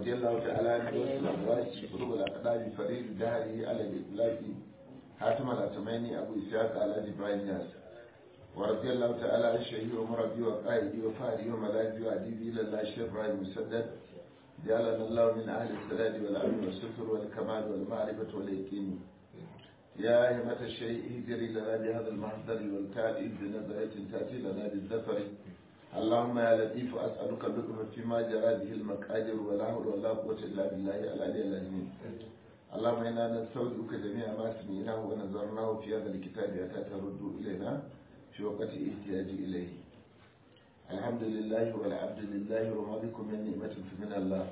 ورضي الله تعالى عن دوس الأبراج قلوب الأقدام فريد دهري على الإطلاق حاتم الأتماني أبو إسحاق على إبراهيم ناس ورضي الله تعالى عن شهير ومربي وقائدي وفاري وملاذي وأديبي إلى الله الشيخ إبراهيم مسدد جعلنا الله من أهل السداد والأمن والستر والكمال والمعرفة واليقين يا همة الشيء اهجري لنا بهذا المحضر والتالي بنظرة تأتي لنا بالذفر اللهم يا لطيف أسألك اللطف فيما جرى به المقادر ولا حول ولا قوة إلا بالله العلي العظيم اللهم إنا نستودعك جميع ما سمعناه ونظرناه في هذا الكتاب حتى ترد إلينا في وقت احتياج إليه الحمد لله والعبد لله وما بكم من نعمة فمن الله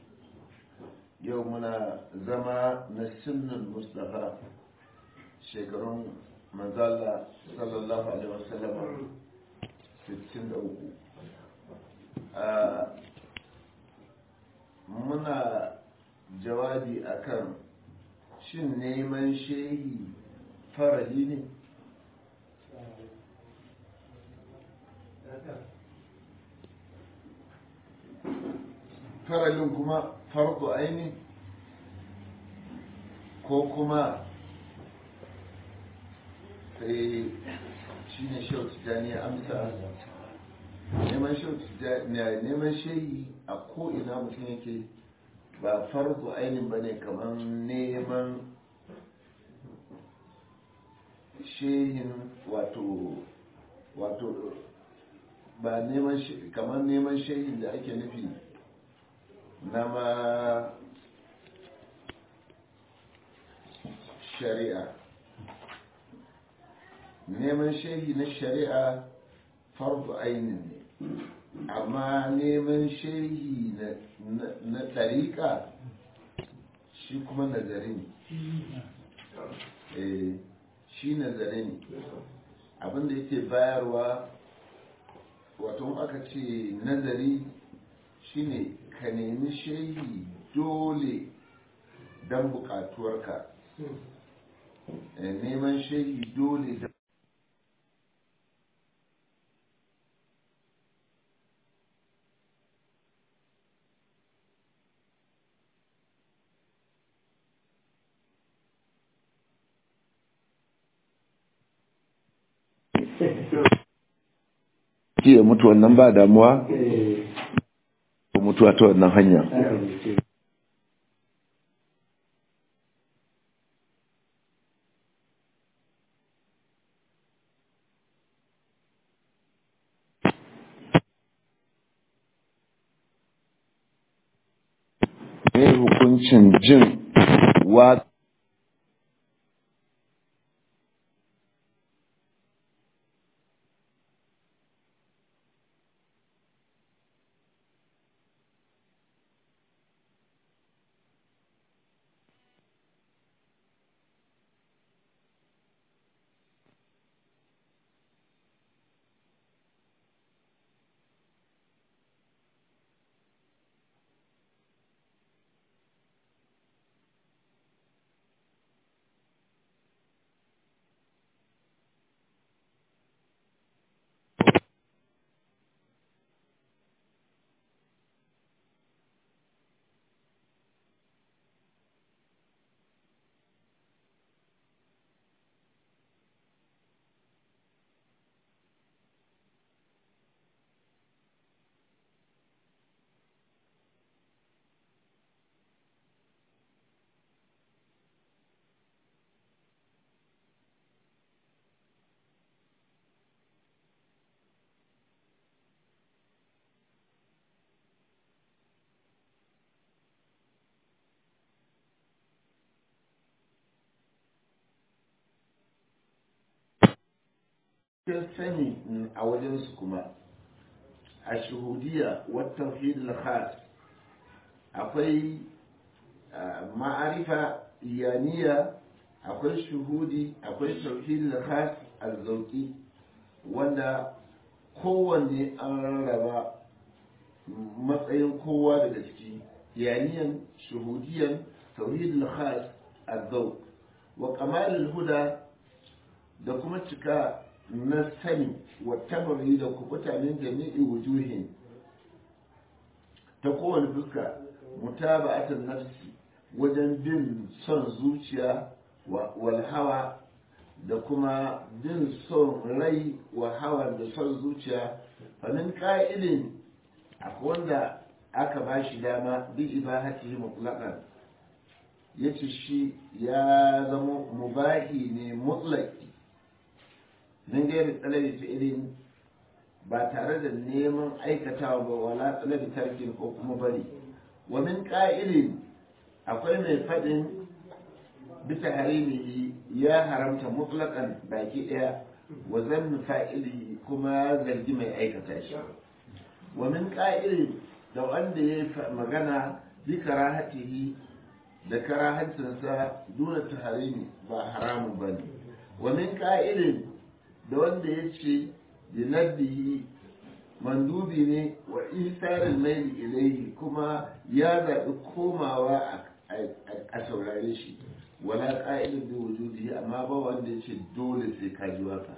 يومنا زما نسن المصطفى shekarun manzala sallallahu alaihi wasallam 63 muna jawabi akan shin neman shehi farali ne faralin kuma farko aini ko kuma sai shi ne shau tijjani ya amsa neman shau tijjani neman shehi a ko'ina mutum yake ba farko ainihin ba ne kamar neman shehin wato wato ba neman kamar neman shehin da ake nufi na ma shari'a neman shehi na shari'a fardu ainin ne amma neman shehi na tariƙa shi kuma nazari ne shi nazari ne abinda yake bayarwa wato aka ce nazari shine ka nemi shehi dole don bukatuwarka neman shehi dole don ke mutu wannan ba damuwa mutuwa ta wannan hanya ne hukuncin jin wa sani a wajensu kuma a shuhudiya wata fil khas akwai ma'arifa iyaniya akwai shuhudi akwai tauhid khas azzauki wanda kowanne an rarraba matsayin kowa daga ciki iyaniyan shuhudiyan tauhid khas azzauq wa kamal huda da kuma cika na sani wa tabari da kubuta min jami'i wujuhin ta kowane fuska mutaba'atan nafsi wajen bin son zuciya wal hawa da kuma bin son rai wa hawa da son zuciya famin ka'ilin akwai wanda aka ba shi dama bi ibahatihi mutlaqan yace shi ya zama mubahi ne mutlaqi min gairi tsalabi fi'ilin ba tare da neman aikatawa ba wala tsalabi tarkin ko kuma bari wa min ka'ilin akwai mai faɗin bisa harimihi ya haramta mutlaqan baki ɗaya wa zannu fa'ili kuma zargi mai aikata shi wa min ka'ilin da wanda ya magana bi karahatihi da karahancinsa duna taharimi ba haramun ba ne wa min ka'ilin da wanda ya ce binaddihi mandubi ne wa isarin maili ilaihi kuma ya zaɓi komawa a saurare shi wala ƙa'ilin da wujudi amma ba wanda ya ce dole sai ka ji waka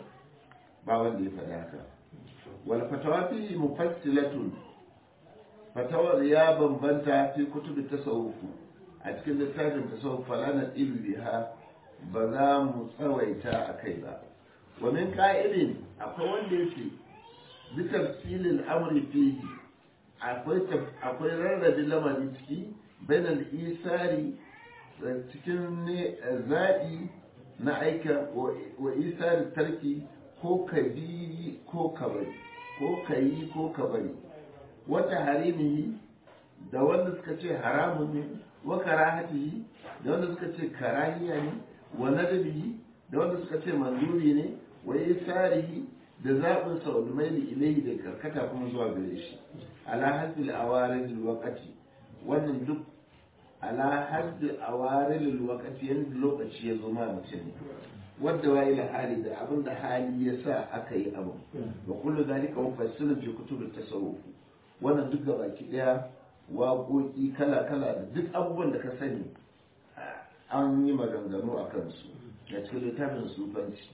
ba wanda ya faɗi haka wal fatawa fi mufassilatun fatawar ya bambanta fi kutubi tasawufu a cikin littafin tasawuf fala na biha ba za mu tsawaita a kai ba wa min ka'ilin akwai wanda yake bi tafsilil amri fihi akwai akwai rarrabe lamari ciki bainal isari cikin ne zaɓi na aika wa isari tarki ko ka bi ko ka bari ko ka yi ko ka bari wata harimihi da wanda suka ce haramun ne wa karahatihi da wanda suka ce karahiya ne wa nadabihi da wanda suka ce manzuri ne wa isarihi da zaɓin sa wa maili ilaihi da karkata kuma zuwa gare shi ala hasbil awarin wakati wannan duk ala hasbil awarin wakati yanda lokaci ya zo ma mutum wadda wa ila hali da abin da hali ya sa aka yi abu wa kullu zalika mufassilun fi kutubit tasawuf wannan duk baki daya waƙoƙi kala-kala da duk abubuwan da ka sani an yi maganganu a kansu da cikin littafin sufanci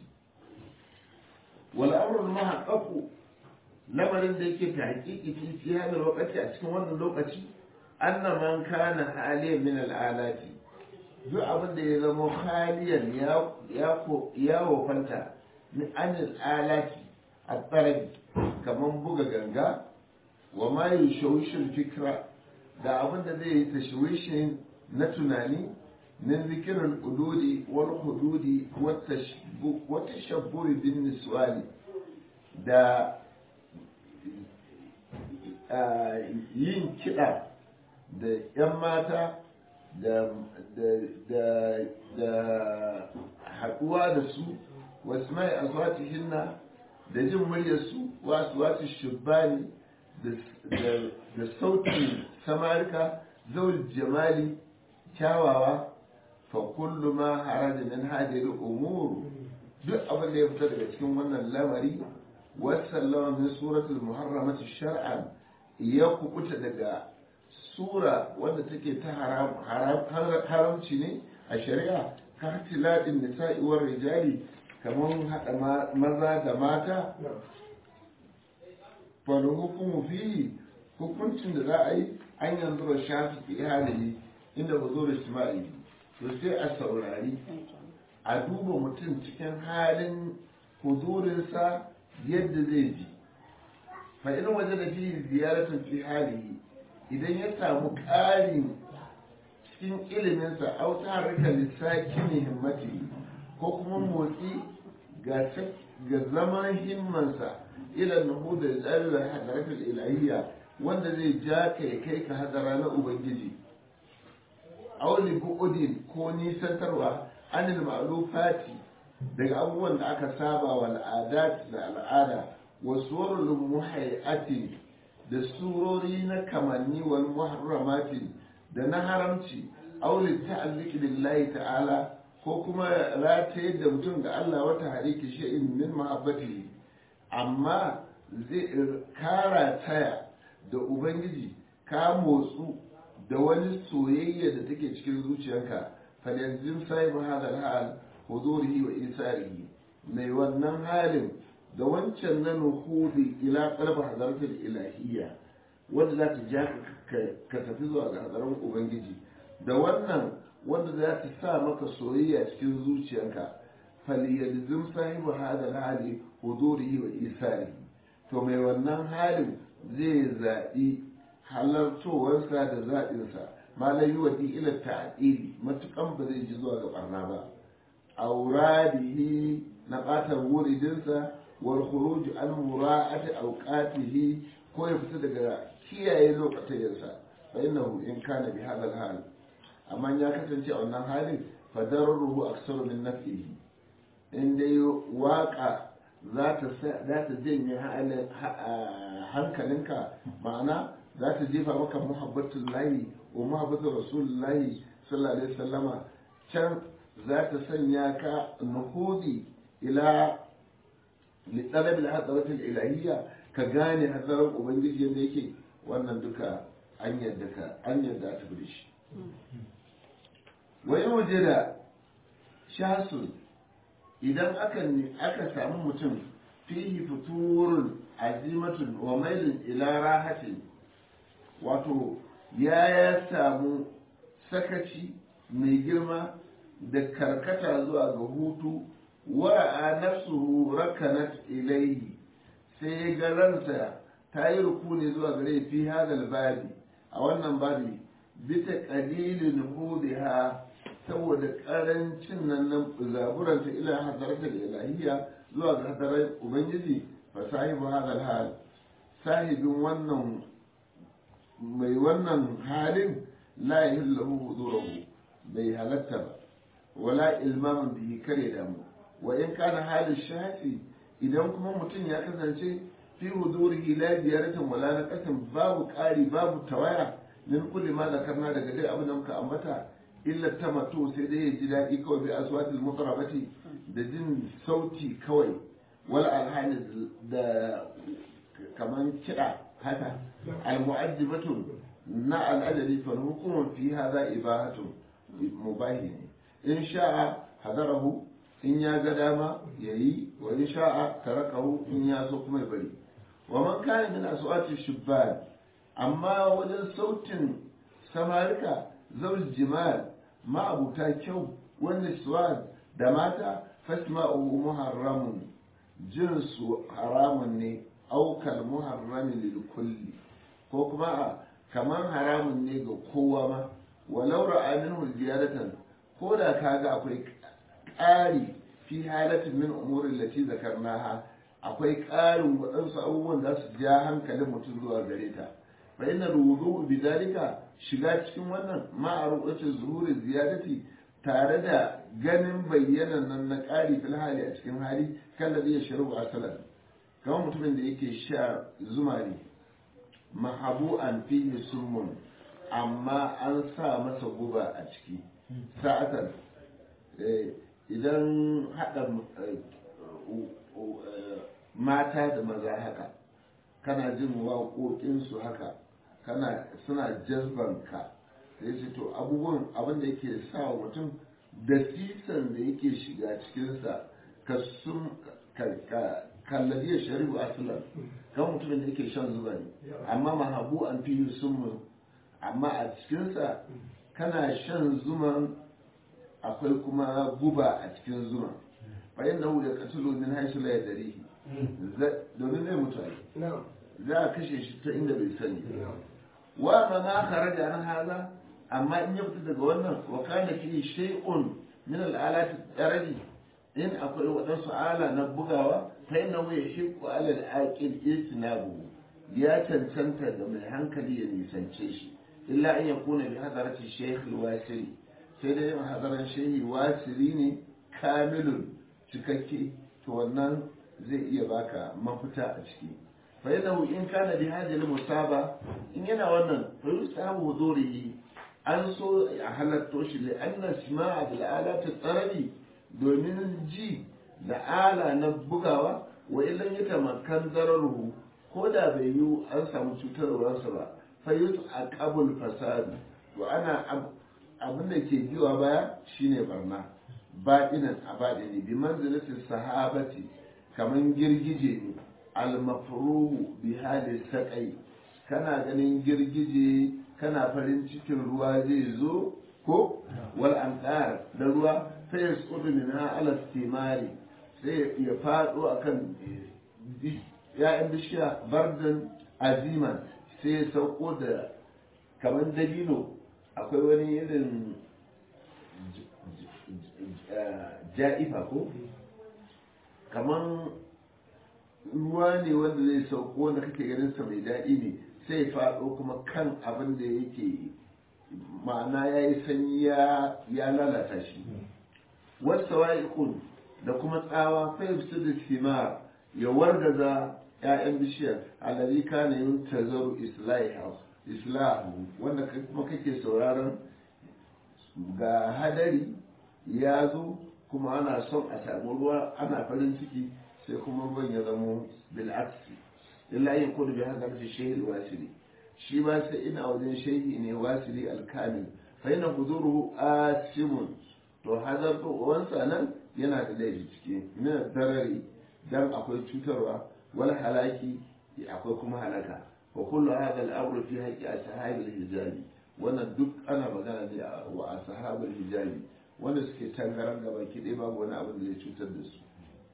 wal'amurin mahaƙaƙu lamarin da yake ta haƙiƙi fi fi hadar lokaci a cikin wannan lokaci anna man kana haliyan min al'alati duk abin da ya zama haliyan ya wofanta min anil alati a tsarabi kamar buga ganga wa ma yi shawishin fikra da abin da zai yi tashwishin na tunani min zikirin ududi wal hududi wata shabburi bin niswani da yin kiɗa da 'yan mata da haɗuwa da su wasu mai aswatihinna da jin muryarsu wasu wasu shubbani da sautin samarika zaul jamali kyawawa fa kullu ma haraja min hadhihi al-umur duk abin da ya fita daga cikin wannan lamari wasallama min suratul muharramati shar'an ya kubuta daga sura wanda take ta haramci ne a shari'a ka tiladin nisa'i war rijali kamar hada maza da mata fal hukumu fihi hukuncin da za a yi an yanzu da shafi fi halihi inda ba zo da shima'i to sai a saurari a duba mutum cikin halin huzurinsa yadda zai ji fa in waje da fiye ziyaratun fi halihi idan ya samu ƙarin cikin iliminsa auta harkar lissaki ne himmati ko kuma motsi ga zaman himmansa ila nuhu da tsarin hadaratul ilahiyya wanda zai ja ka ya kai ka hadara na ubangiji auli bu'udin ko nisantarwa anil ma'lufati daga abubuwan da aka saba wa al'adat da al'ada wa surul muhayyatin da surori na kamanni wal muharramatin da na haramci auli ta'alliqi billahi ta'ala ko kuma rataye da mutum da Allah wata hariki shi'in min mahabbati amma zai kara taya da ubangiji ka motsu da wani soyayya da take cikin zuciyarka falyanzim sahibu hadal hal hudurihi wa isarihi mai wannan halin da wancan na nuhudi ila qalb hadaratul ilahiyya wanda za ta ja ka tafi zuwa ga hadarin ubangiji da wannan wanda za ta sa maka soyayya cikin zuciyarka faliyalizm sahibu hadal hali hudurihi wa isarihi to mai wannan halin zai zaɓi halartowarsa da zaɓinsa ma la yi wadi ila ta'dili matukan ba zai ji zuwa ga barna ba auradihi na ɓatar wuridinsa wal khuruj an mura'ati awqatihi ko ya fita daga kiyaye lokacin fa innahu in kana bi hadal hal amma ya kasance a wannan halin fa darruhu aksaru min naf'ihi in dai waka za ta janye hankalinka ma'ana za ta jefa maka muhabbatul lahi wa muhabbatul rasulullahi sallallahu alaihi wasallama can za ta sanya ka nuhudi ila litsalab al-hadarat al-ilahiyya ka gane hadarar ubangiji yadda yake wannan duka an yadda ka an yadda ta bi shi wa yawjada shasun idan aka samu mutum fihi futurun azimatun wa mailin ila rahatin wato ya ya samu sakaci mai girma da karkata zuwa ga hutu wara'a nafsuhu rakanat ilaihi sai ga ransa ta yi rukuni zuwa gare fi hadal babi a wannan babi bita qalilin hudiha saboda karancin nan nan zaburanta ila hadaratar ilahiyya zuwa ga hadarar ubangiji fa sahibu hadal hal sahibin wannan mai wannan halin la yahillahu hudurahu bai halatta ba wala ilmamin bihi kare damu wa in kana halin shafi idan kuma mutum ya kasance fi hudurihi la biyaratin wala na kasan babu ƙari babu tawaya min kulli ma zakarna daga dai abin da muka ambata illa tamattu sai dai ya ji daɗi kawai bi aswatil muqrabati da jin sauti kawai wal alhani da kaman kiɗa haka almu'ajjibatun na al'adari fa hukumun fi hadha ibahatu mubahi ne in sha'a hadarahu in ya ga dama yayi wa in sha'a tarakahu in ya so kuma ya bari wa man kana min aswati shubban amma wajen sautin samarika zawj jimal ma'abuta kyau wani suwan da mata fasma'u muharramun jin su haramun ne aukal muharrami lil kulli ko kuma a kamar haramun ne ga kowa ma walau ra'a minhu ziyaratan ko da kaga akwai ƙari fi halatin min umurin lati zakarnaha akwai ƙarin waɗansu abubuwan da su ja hankalin mutum zuwa gare ta fa inna rudu bi dalika shiga cikin wannan ma'arufacin zuhurin ziyadati tare da ganin bayyanan nan na ƙari fil hali a cikin hali kan da zai sharu asalan kamar mutumin da yake sha zuma ne mahabu an fihi summun amma an sa masa guba a ciki sa'atan idan haɗa mata da maza haka kana jin waƙoƙinsu haka kana suna jazbanka sai ce to abubuwan abin da yake sa wa mutum da sisan da yake shiga cikinsa ka sun kallabi ya shari'u asalan kan mutumin da yake shan zuba ne amma mahabu an fi sun amma a cikinsa kana shan zuman akwai kuma guba a cikin zuma bayan da da katulu min haisu la yadrihi domin zai mutu za a kashe shi ta inda bai sani wa ma ma kharaja an haza amma in ya fita daga wannan wa kana fi shay'un min al-alati darari in akwai waɗansu ala na bugawa fa inna wa yahiqu ala al-aqil istinabu ya cancanta da mai hankali ya nisance shi illa an yakuna bi hadarati shaykh al-wasiri sai dai hadaran shehi wasiri ne kamilun cikakke to wannan zai iya baka mafita a ciki fa yana in kana bi hajjal musaba in yana wannan fa yusabu hudurihi an so a halatto shi li anna sima'a bil alati tsarabi domin ji da ala na bugawa wa illan yatamakkan zararuhu ko da bai yi an samu cutarwarsa ba fa yus aqabul fasad to ana abin da ke biwa baya shine barna baɗinan a baɗini bi manzilatin sahabati kaman girgije ne almafruhu bi halin saƙai kana ganin girgije kana farin cikin ruwa zai zo ko wal amdar da ruwa sai ya tsudu min ala timari sai ya fado akan ya'yan bishiya bardan aziman sai ya sauko da kamar dabino akwai wani irin ja'ifa ko kamar ruwa ne wanda zai sauko wanda kake ganin sa mai daɗi ne sai ya faɗo kuma kan abin da yake ma'ana ya yi sanyi ya lalata shi wasu wa'ikun da kuma tsawa fahimci da simar ya wargaza 'ya'yan bishiyar alari kana yin tazaru islahu wanda kuma kake sauraron ga hadari ya zo kuma ana son a samu ruwa ana farin ciki sai kuma ruwan ya zamo bil'aksi illa yin kudu bi haka fi shehi wasili shi ba sai ina wajen shehi ne wasili alkamil fa yana huzuru asimun to hazar wansa nan yana da laifi ciki min darari dan akwai cutarwa wal halaki akwai kuma halaka wa kullu hadha al-amru fi haqqi ashabil hijabi wannan duk ana magana ne wa ashabul hijabi wanda suke tangaran gaba ki dai babu wani abin da zai cutar da su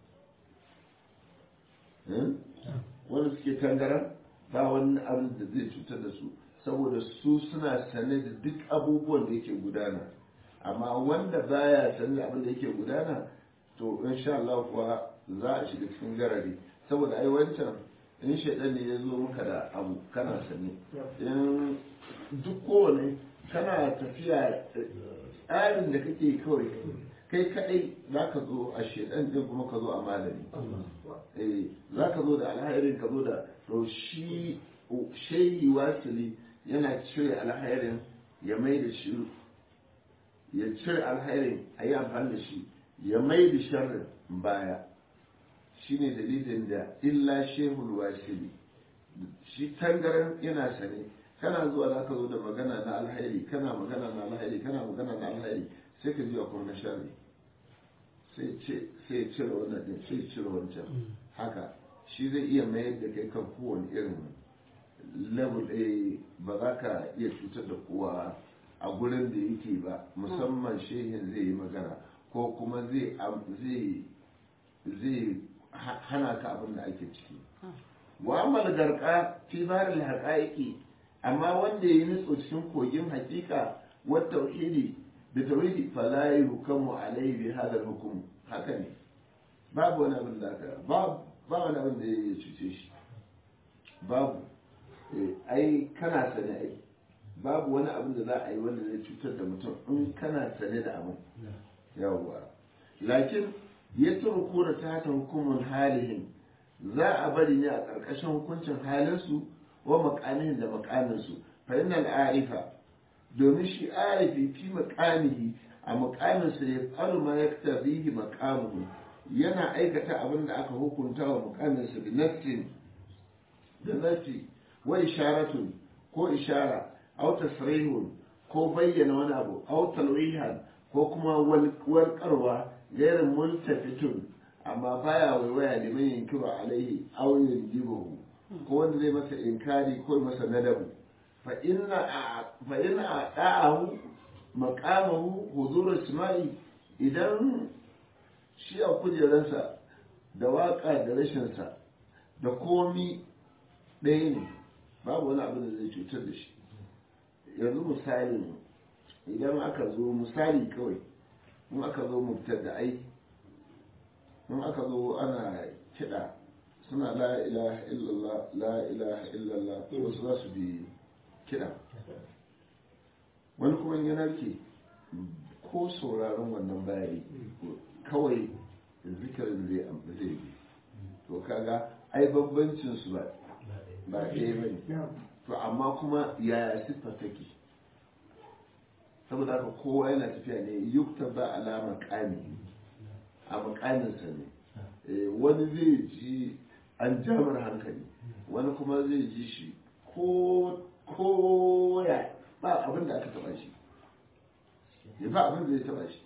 wanda suke tangaran ba wani abin da zai cutar da su saboda su suna sane da duk abubuwan da yake gudana amma wanda baya sane da abin da yake gudana to insha Allah kuwa za a shiga cikin garari saboda ai wancan in shaidan ne ya zo maka da abu kana sane in duk kowane kana tafiya tsarin da kake kawai kai kadai za ka zo a shaidan din kuma ka zo a malami za ka zo da alhairin ka zo da to shi shehi wasili yana cire alhairin ya mai da shi ya cire alhairin a yi amfani da shi ya mai da sharrin baya shine dalilin da illa shehul wasili shi tangaran yana sane kana zuwa za ka zo da magana na alhairi kana magana na alhairi kana magana na alhairi sai ka zuwa kuma na sharri sai cire wannan din sai cire wancan haka shi zai iya mayar da kai kan kowane irin level a ba za ka iya cutar da kowa a gurin da yake ba musamman shehin zai yi magana ko kuma zai hana ka abin da ake ciki wa amal garka fi barin haƙa'iƙi amma wanda ya yi nutso cikin kogin hakika wa tauhidi da tauhidi fala yukamu alaihi bi hadal hukum haka ne babu wani abin da aka ba wani abin da ya cuce shi babu ai kana sane ai babu wani abin da za a yi wanda zai cutar da mutum in kana sane da abin yawwa lakin ya turku da ta ta hukumin halihin za a bari ne a ƙarƙashin hukuncin halinsu wa makamihin da makaminsu fa innal arifa domin shi arifi fi makamihi a makaminsa ya faru ma ya tabihi makamuhu yana aikata abin da aka hukunta wa makaminsa bi nassin da nassi wa isharatun ko ishara aw tasrihun ko bayyana wani abu aw talwihan ko kuma warkarwa gairin multafitun amma baya waiwaya liman yankiru alaihi aw yanjibuhu ko wanda zai masa inkari ko masa nadabu fa inna fa inna da'ahu maqamahu huzur isma'i idan shi a kujeransa da waka da rashinsa da komi ɗaya ne babu wani abin da zai cutar da shi yanzu misali idan aka zo misali kawai in aka zo mubtar da ai in aka zo ana kiɗa suna la ilaha illallah la ilaha illallah wasu za su bi kiɗa wani kuma yana ke ko sauraron wannan bayani kawai zikirin zai zai bi to kaga ai bambancin su ba ba ɗaya ba ne to amma kuma yaya siffa take saboda haka kowa yana tafiya ne yukta ba alama kani a makaminsa ne wani zai ji an jamar hankali wani kuma zai ji shi ko ya ba abin da aka taba shi ya ba abin da zai taba shi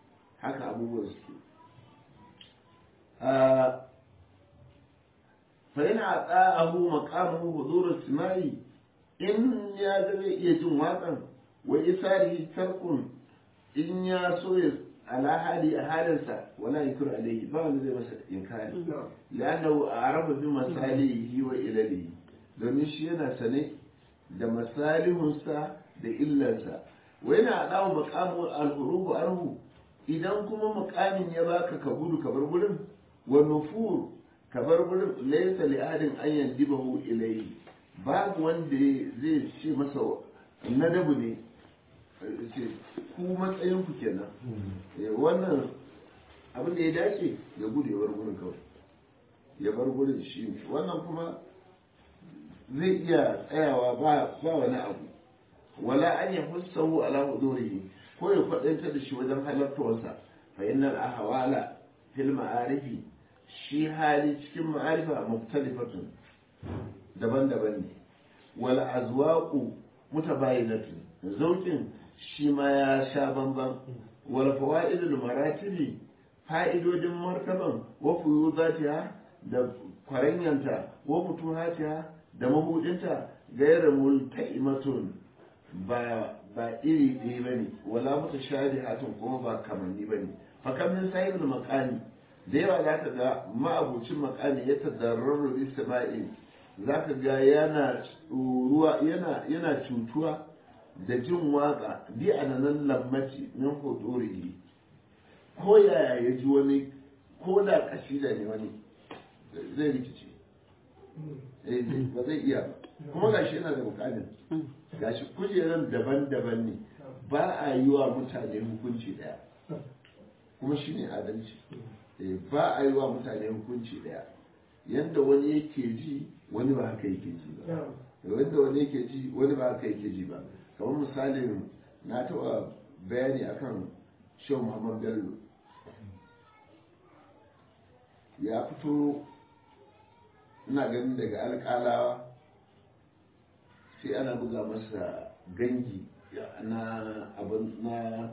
haka abubuwan suke fa yana ata'ahu maqamuhu hudur simai in ya ga zai iya jin waƙan wa isari tarkun in ya so ya ala hali a halinsa wala yakur alayhi ba wanda zai masa inkari la'annahu a'rafa bi masalihi wa ilalihi domin shi yana sane da masalihunsa da illarsa wa yana adawu maqamu al-hurubu anhu idan kuma muqamin ya baka ka gudu ka bar gurin wa nufur ka bar gurin laysa li adin an yandibahu ilayhi babu wanda zai ce masa nadabu ne ce ku matsayin ku kenan wannan abin da ya dace ya gudu ya bar gurin kawai ya bar gurin shi wannan kuma zai iya tsayawa ba wani abu wala an ya hussahu ala hudurihi ko ya kwadanta da shi wajen halartarsa fa innal ahwala fil ma'arifi shi hali cikin ma'arifa muktalifatun daban-daban ne wal azwaqu mutabayinatun zaukin shi ma ya sha bamban wal fawaidul maratibi fa'idodin martaban wa fuyudatiha da kwaranyanta wa futuhatiha da mabudinta gairar multa'imatun ba ba iri ɗaya ba ne wala mutu shari hatun kuma ba kamanni ba ne fakamin sahibin makami da yawa za ka ga ma'abucin makami ya tadarraru istima'in za ka ga yana ruwa yana yana cutuwa da jin waka bi a nan lammaci min hudurihi ko yaya ya ji wani ko da kasida ne wani zai rikice ba zai iya ba kuma gashi yana da mukamin gashi kujeran daban-daban ne ba a yi wa mutane hukunci daya kuma shi ne adalci ba a yi wa mutane hukunci daya yadda wani yake ji wani ba haka yake ji ba yadda wani yake ji wani ba haka yake ji ba kamar misalin na taɓa bayani akan shehu muhammad bello ya fito ina ganin daga alƙalawa sai ana buga masa gangi na abin na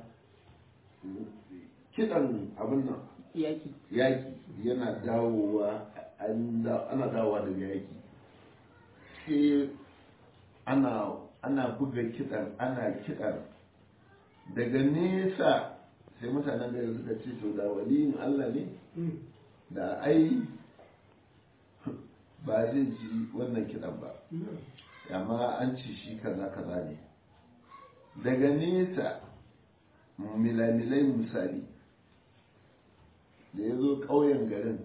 kidan abin nan yaki yaki yana dawowa ana dawowa daga yaki sai ana ana buga kidan ana kidan daga nesa sai mutanen da suka ce to da waliyin Allah ne da ai ba zai ji wannan kidan ba amma an ci shi kaza kaza ne daga nesa milamilai misali da ya zo ƙauyen garin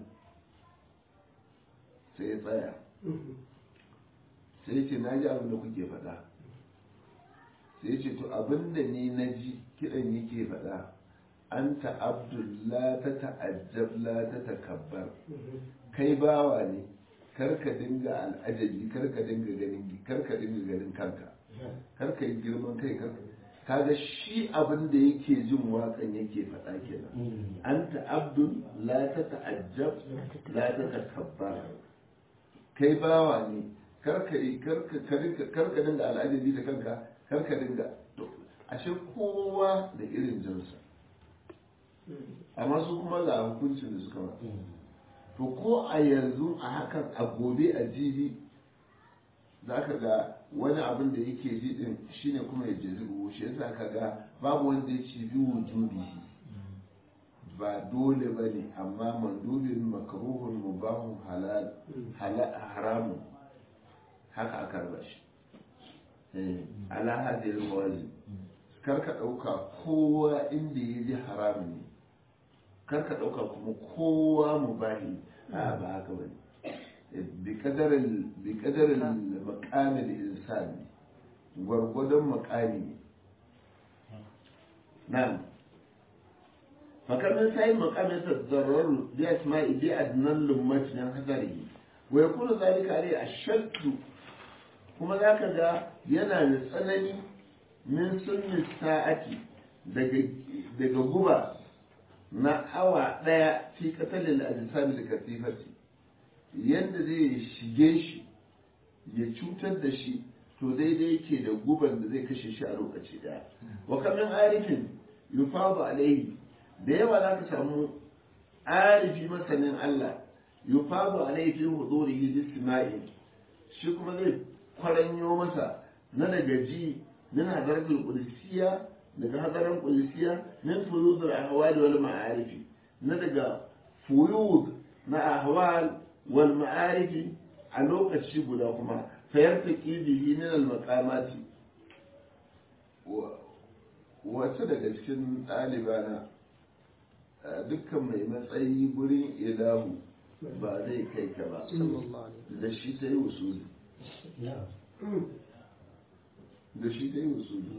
sai ya tsaya sai ce na ji abin da kuke faɗa sai ce to abin da ni na ji kiɗan yake faɗa an ta'abdullah ta ta'ajjab la ta takabbar kai bawa ne karka dinga al'ajabi karka dinga ganin karka dinga ganin kanka karka yi girman kai karka kaga shi abin da yake jin waƙan yake faɗa kenan anta abdul la ta ta'ajjab la ta takabbar kai bawa ne karka yi karka karka dinga al'ajabi da kanka karka dinga ashe kowa da irin jinsa amma su kuma ga hukuncin da suka ba to ko a yanzu a hakan a gobe a jibi za ka ga wani abin da yake ji din shine kuma ya jezi shi yasa ka ga babu wanda ya ci bi wujubi ba dole ba ne amma mandubin makaruhun mubahun halal haramun haka aka raba shi ala hadil mawazin kar ka ɗauka kowa inda ya ji haramun ne kar ka ɗauka kuma kowa mubahi a ba haka ba ne bi kadarin makamin insan gwargwadon makami ne nan fakamin sai makamin sa zararu bi asma'i bi adnan lummat min hadari wa yakunu zalika alai ashaddu kuma zaka ga yana da tsanani min sunni sa'ati daga daga guba na awa ɗaya fi katalin ajisami da katifati yadda zai shige shi ya cutar da shi to daidai yake da guban da zai kashe shi a lokaci ɗaya wa kamin arifin yufadu alaihi da yawa za ka samu arifi masanin Allah yufazu alayhi fi hudurihi jisma'i shi kuma zai kwaranyo masa na daga ji min hadaratul qudusiyya daga hadaran qudusiyya min fuyudul ahwal wal ma'arifi na daga fuyud na ahwal wal ma'arifi a lokaci guda kuma fayartaki bihi min al maqamati wasu daga cikin ɗalibana dukkan mai matsayi gurin ilahu ba zai kai ka ba da shi ta yi usuli da shi ta yi usuli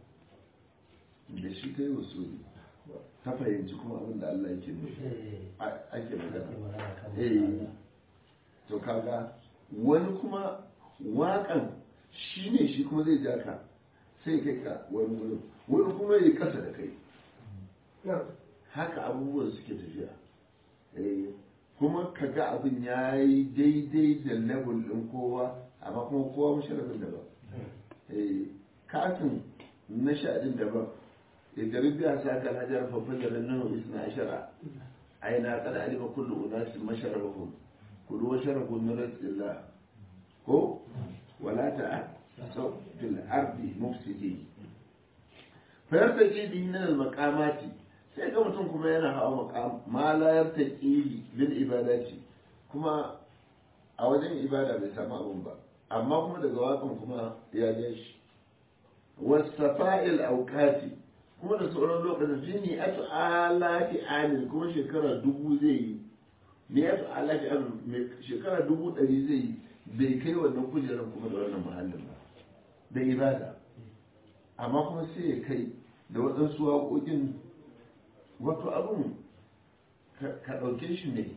da shi ta yi usuli ta fahimci kuma abin da Allah yake nufi ake magana eh to kaga wani kuma waƙan shi ne shi kuma zai ja ka sai kai ka wani wurin wani kuma ya kasa da kai haka abubuwan suke tafiya kuma ka ga abin ya yi daidai da level ɗin kowa amma kuma kowa masharafin daban katin na sha'adin daban idan biya sa kan hajar fafa da nan isna ashara aina kada alima kullu unasi masharafahum kullu wa sharafu min rizqillah ko wala ta sau fil ardi mufsidi fa yartaji bi min al maqamati sai ga mutum kuma yana hawa maqam ma la yartaji bil ibadati kuma a wajen ibada bai samu abun ba amma kuma daga wakan kuma ya je shi wasafa'il auqati kuma da sauran lokacin shi ne atu alati amin kuma shekara dubu zai yi ne atu alati amin shekara dubu ɗari zai yi bai kai wannan kujerar kuma da wannan muhallin ba da ibada amma kuma sai ya kai da waɗansu waƙoƙin wato abin ka ɗauke shi ne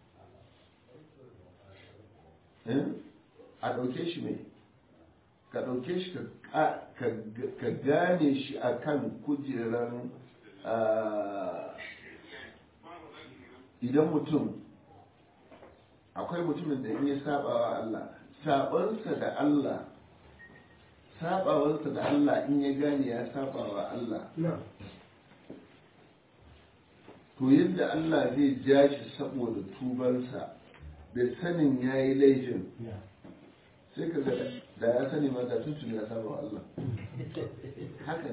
a ɗauke shi ne ka ɗauke shi ka gane shi a kan kujerar idan mutum akwai mutumin da in ya saba wa Allah sabansa da Allah sabawansa da Allah in ya gane ya saba wa Allah to yadda Allah zai ja shi saboda tubarsa da sanin ya yi laifin sai ka da ya sani ma da tuntun ya saba wa Allah haka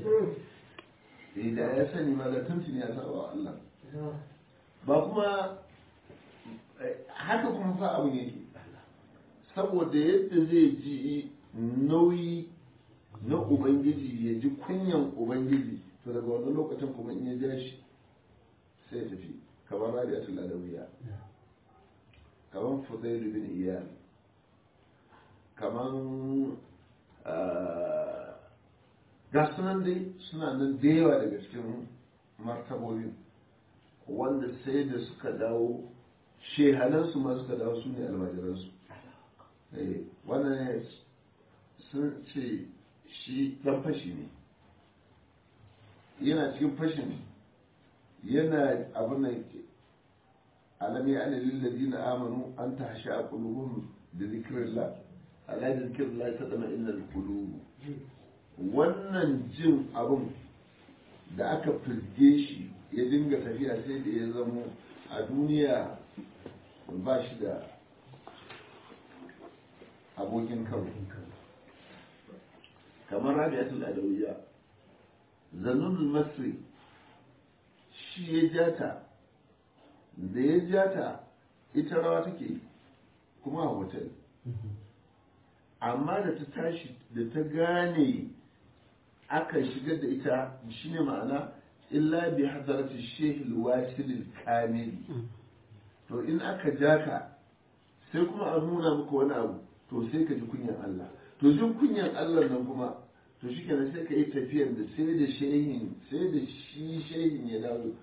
ne da ya sani ma da tuntun ya saba wa Allah ba kuma haka kuma fa abu yake saboda yadda zai ji nauyi na ubangiji ya ji kunyan ubangiji to daga wannan lokacin kuma in ya ja shi sai ya tafi kamar rabi'atul adawiya kamar fudailu bin iyal kamar ga sunan dai suna nan da yawa daga cikin martabobin wanda sai da suka dawo shehanansu ma suka dawo su ne almajiransu wannan sun ce shi dan fashi ne yana cikin fashin yana abin nan alam ya ana lillazina amanu an tahsha qulubuhum bi dhikrillah ala dhikrillah tadma innal qulub wannan jin abin da aka firge shi ya dinga tafiya sai da ya zamo a duniya ba shi da abokin karo kamar rabi'atul adawiyya zanun masri shi ya jata da ya jata ita rawa take kuma a hotel amma da ta tashi da ta gane aka shigar da ita shine ma'ana illa bi hadarati shehil wasilil kamili to in aka jaka sai kuma a nuna maka wani abu to sai ka ji kunyan Allah to jin kunyan Allah nan kuma to shi kenan sai ka yi tafiyar da sai da shehin sai da shi shehin ya dawo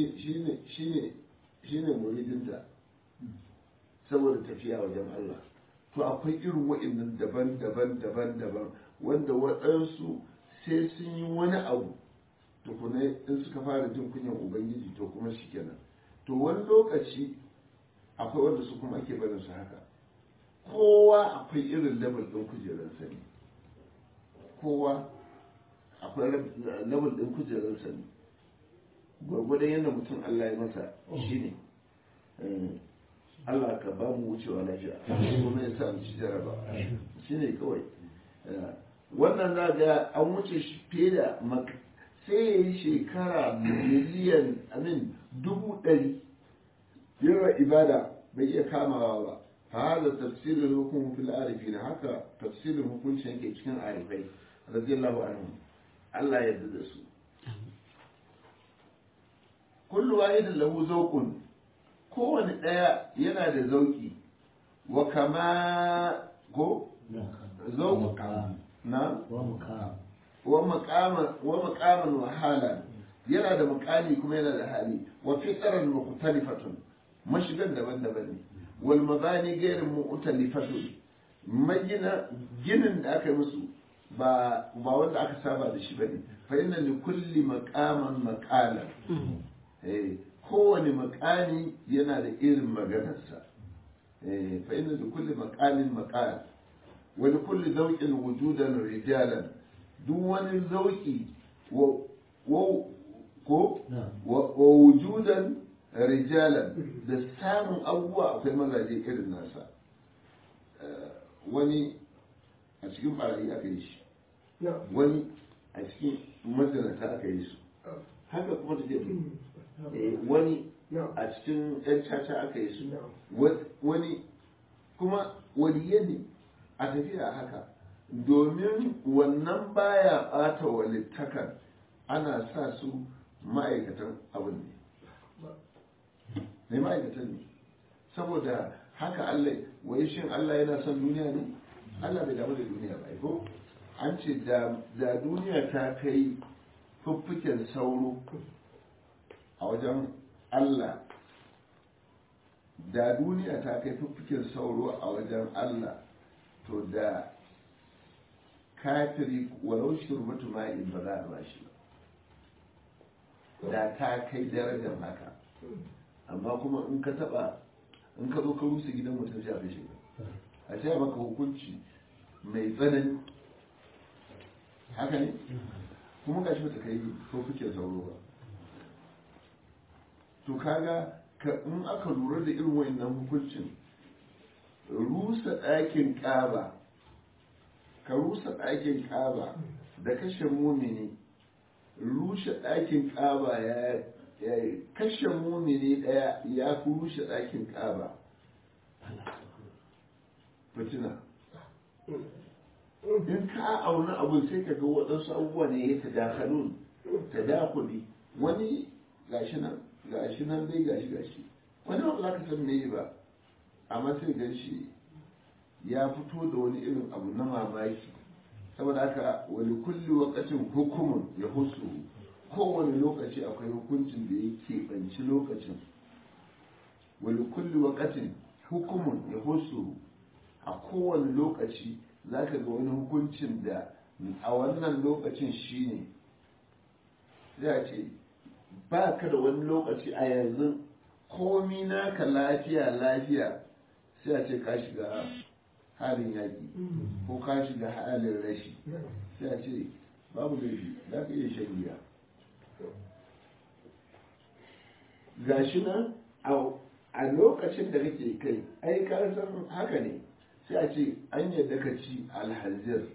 shi ne muridinta saboda tafiya wajen Allah to akwai irin wa'annan daban-daban daban-daban wanda waɗansu sai sun yi wani abu tukuna in suka fara jin kunyan ubangiji to kuma shi kenan to wani lokaci akwai wanda su kuma ake barin su haka kowa akwai irin level ɗin kujerar sani kowa akwai level ɗin kujerar sani gwargwadon yadda mutum Allah ya masa shi ne Allah ka ba mu wucewa lafiya kuma ya sa mu ci jaraba shine kawai wannan za ga an wuce shi fiye da sai ya yi shekara miliyan amin dubu ɗari yawa ibada bai iya kamawa ba hada tafsirin hukum fil arifin haka tafsirin hukuncin yake cikin arifai radiyallahu anhu Allah ya yarda da su kullu wahidin lahu zawqun kowane daya yana da zauki wa kama ko zawq na wa maqaman wa maqaman wa halan yana da makami kuma yana da hali wa fitaran mukhtalifatun mashigan daban-daban ne wal mabani gairin mu'talifatun magina ginin da aka yi musu ba ba wanda aka saba da shi bane fa inna li kulli maqaman maqalan eh kowane makami yana da irin maganarsa eh fa inna li kulli maqamin maqal wa li kulli zawqin wujudan rijalan duk wani zauki wa ko wa wujudan rijalan da samun abubuwa akwai mazaje irin nasa wani a cikin barayi aka yi shi wani a cikin mazinata aka yi su haka kuma ta wani a cikin yan caca aka yi su wani kuma waliye ne a tafiya haka domin wannan baya bata walittakan ana sa su ma'aikatan abin ne mai ma'aikatan ne saboda haka Allah wai shin Allah yana son duniya ne Allah bai damu da duniya ba ko an ce da duniya ta kai fuffuken sauro a wajen Allah da duniya ta kai fuffuken sauro a wajen Allah to da kafiri walau shurbatu ma'in ba za a ba shi ba da ta kai darajar haka amma kuma in ka taba in ka zo ka rusa gidan mutum sai a kashe ka a ce maka hukunci mai tsanani haka ne kuma ga shi bata kai ko kuke sauro ba to kaga ka in aka lura da irin wayannan hukuncin rusa ɗakin ƙaba ka rusa ɗakin ƙaba da kashe mumini rushe ɗakin ƙaba ya kashe mumini ɗaya ya fi rushe ɗakin ƙaba fitina in ka auna abu sai ka ga waɗansu abubuwa ne ya tadakalun tadakuli wani gashi nan gashi nan dai gashi gashi wani ba za ka san me ba amma sai gan shi ya fito da wani irin abu na mamaki saboda haka wani kulli wakacin hukumun ya husu kowane lokaci akwai hukuncin da ya keɓanci lokacin wani kulli wakacin hukumun ya husu a kowane lokaci za ka ga wani hukuncin da a wannan lokacin shine za ce ba ka da wani lokaci a yanzu komi naka lafiya lafiya sai a ce ka shiga halin yaƙi ko ka shiga halin rashi sai a ce babu laifi za ka iya shan giya gashi nan a lokacin da kake kai ai ka san haka ne sai a ce an yadda ka ci alhazir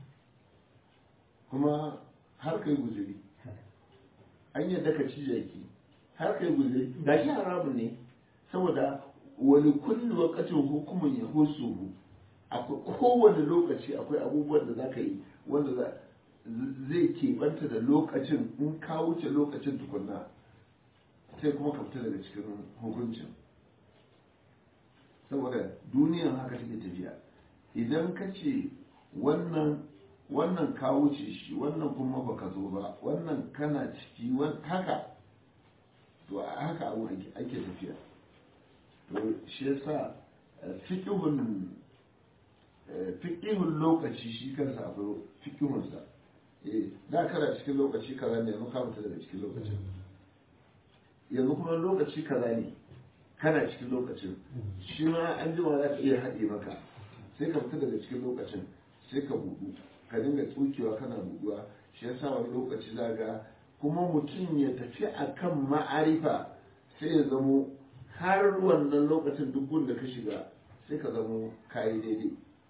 kuma har kai guzuri an yadda ka ci jaki har kai guzuri gashi haramun ne saboda wani kullu wakacin hukumin ya husu akwai kowane lokaci akwai abubuwan da za ka yi wanda zai keɓanta da lokacin in ka wuce lokacin tukunna sai kuma ka fita daga cikin hukuncin saboda duniyan haka take tafiya idan ka ce wannan wannan ka wuce shi wannan kuma baka zo ba wannan kana ciki haka to a haka abu ake tafiya to shi yasa fiqhun fiqhun lokaci shi kansa akwai fiqhunsa eh da kana cikin lokaci kaza ne yanzu ka fita daga cikin lokacin yanzu kuma lokaci kaza ne kana cikin lokacin shi ma an jima za ka iya haɗe maka sai ka fita daga cikin lokacin sai ka buɗu ka dinga tsukewa kana buɗuwa shi yasa wani lokaci za ga kuma mutum ya tafi akan ma'arifa sai ya zamo har wannan lokacin duk gun da ka shiga sai ka zamo kayi daidai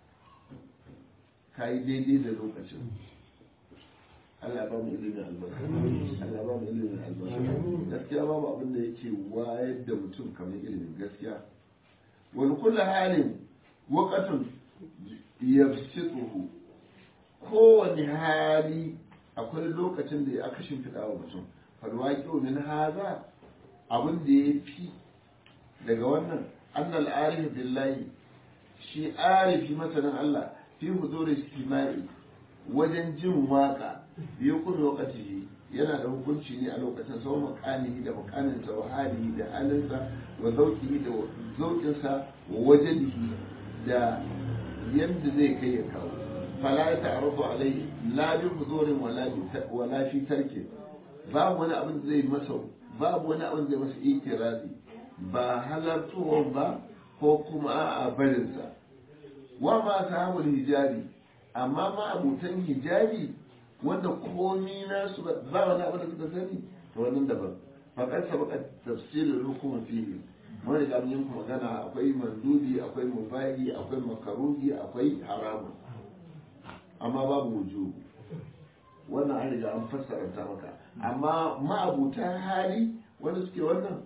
kayi daidai da lokacin Allah ba mu ilimin albarka Allah ba mu ilimin albarka gaskiya babu abin da yake wayar da mutum kamar ilimin gaskiya wani kula halin wakatun yafsituhu kowane hali akwai lokacin da aka shimfiɗa wa mutum falwaƙi min haza abin da ya fi daga wannan annal arif billahi shi arifi masanin Allah fi huzuri istimai wajen jin waka biyu kun lokaci yana da hukunci ne a lokacin sau makanihi da makaninsa wa halihi da halinsa wa zauƙihi da zauƙinsa wa wajenihi da yadda zai kai ya kawo fala ya ta'arrafu alai la bi huzurin wala fi tarki babu wani abin da zai masa babu wani abin da zai masa ikirazi ba halartowar ba ko kuma a barinsa wa ma sahabul hijabi amma ma abutan hijabi wanda komi nasu ba wani abin da suka sani to wannan daban faƙar sabaka tafsirin hukumar fiye mun riga mun yi magana akwai mandubi akwai mubahi akwai makaruhi akwai haramun amma babu wujubu wannan an riga an fassara ta maka amma ma'abutan hali wanda suke wannan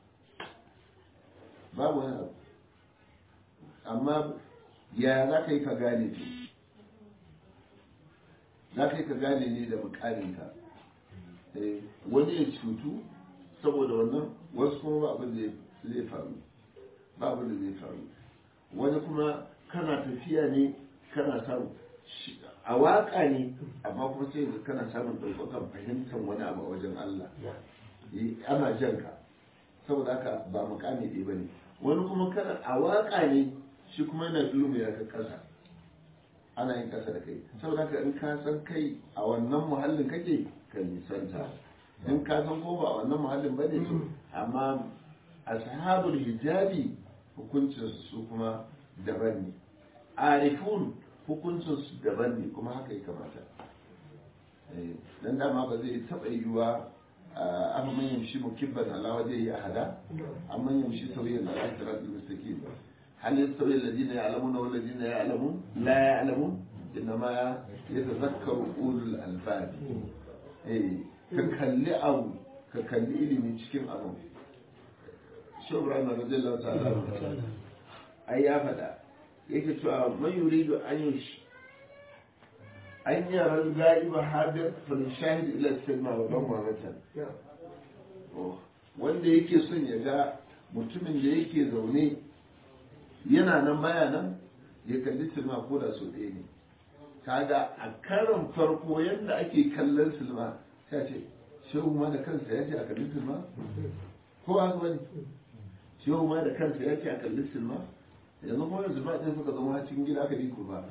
babu wani abu amma ya za ka yi ka gane to za ka yi ka gane ne da mukaminka wani ya cutu saboda wannan wasu kuma ba abin da zai faru ba abin da zai faru wani kuma kana tafiya ne kana samu a waka ne amma kuma sai yanzu kana samun ɗaukakan fahimtar wani abu a wajen Allah ana jan ka saboda haka ba mukami ɗaya ba ne wani kuma kana a waka ne shi kuma yana dulmu ya ka ƙasa ana yin ƙasa da kai saboda haka in ka san kai a wannan muhallin kake ka nisanta in ka san ko ba a wannan muhallin ba ne amma ashabul hijabi hukuncin su kuma daban ne arifun hukuncin su daban ne kuma haka ya kamata dan dama ba zai taɓa yiwuwa afa man yamshi mukibban ala wajhihi ahada amma yamshi sawiyan ala siratil mustaqim hal yastawi alladhina ya'lamuna wal ladina ya'lamun la ya'lamun inma yatadhakkaru ulul albab eh ka kalli abu ka kalli ilimi cikin abu shi ibrahim radiyallahu ta'ala ai ya faɗa yake cewa man yuridu an yush an yara ga'iba hadir fal shahid ila sinma wa dan mamatan wanda yake son ya ga mutumin da yake zaune yana nan baya nan ya kalli silma ko da so ɗaya ne kaga a karon farko yadda ake kallon silma sai ce shehu ma da kansa ya ce a kalli silma ko haka bane shehu ma da kansa ya ce a kalli silma yanzu kuma yanzu ba ɗin suka zama cikin gida aka ku ba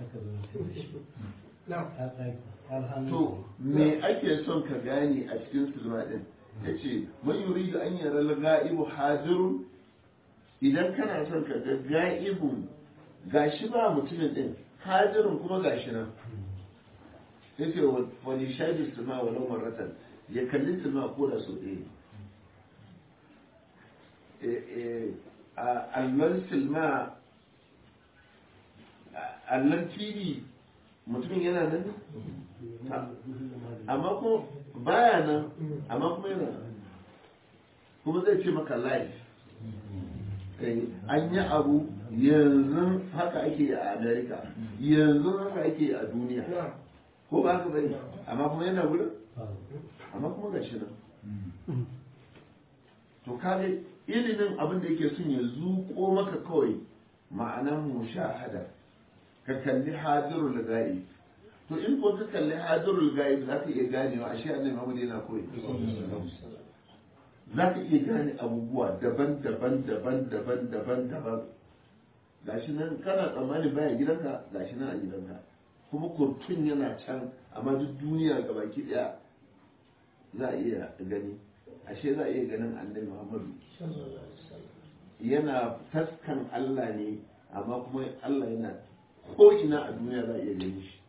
to me ake son ka gane a cikin silma ɗin ya ce man yuri da an yara ga'ibu hadirun idan kana son ka ga ga'ibun gashi ba mutumin ɗin hadirun kuma gashi nan ya ce wani shaidi silma wa lau maratan ya kalli silma ko da sau ɗaya allon silma allon tv mutumin yana nan amma kuma baya nan amma kuma yana nan kuma zai ce maka live an yi abu yanzu haka ake a america yanzu haka ake a duniya ko ba haka bane amma kuma yana wurin amma kuma gashi nan to kage ilimin abin da yake son ya zuƙo maka kawai ma'anan mushahada ka kalli hadirul ghaib to in ko ka kalli hadirul ghaib za ka iya ganewa ashe annabi Muhammad yana koyi za ka iya gane abubuwa daban daban daban daban daban daban gashi nan kana tsammanin baya gidanka gashi nan a gidanka kuma kurtun yana can amma duk duniya gabaki daya za a iya gani ashe za a iya ganin annabi Muhammadu yana taskan Allah ne amma kuma Allah yana ko ina a duniya za a iya gani shi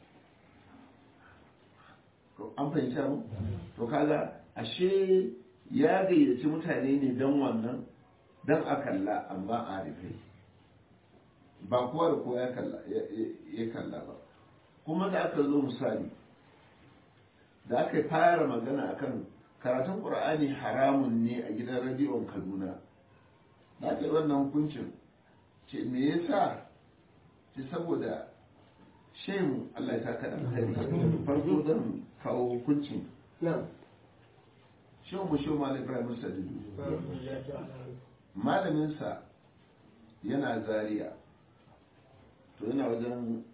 an fahimta mu to kaga ashe ya gayyaci mutane ne don wannan don a kalla amma a rufe ba kowa da kowa ya kalla ba kuma da aka zo misali da aka fara magana akan karatun ƙur'ani haramun ne a gidan radiyon kaduna da aka yi wannan hukuncin ce me yasa ce saboda shehu allah ya saka alkhairi farko zan kawo hukuncin shehu mu shehu malam ibrahim sadidu malaminsa yana zaria to yana wajen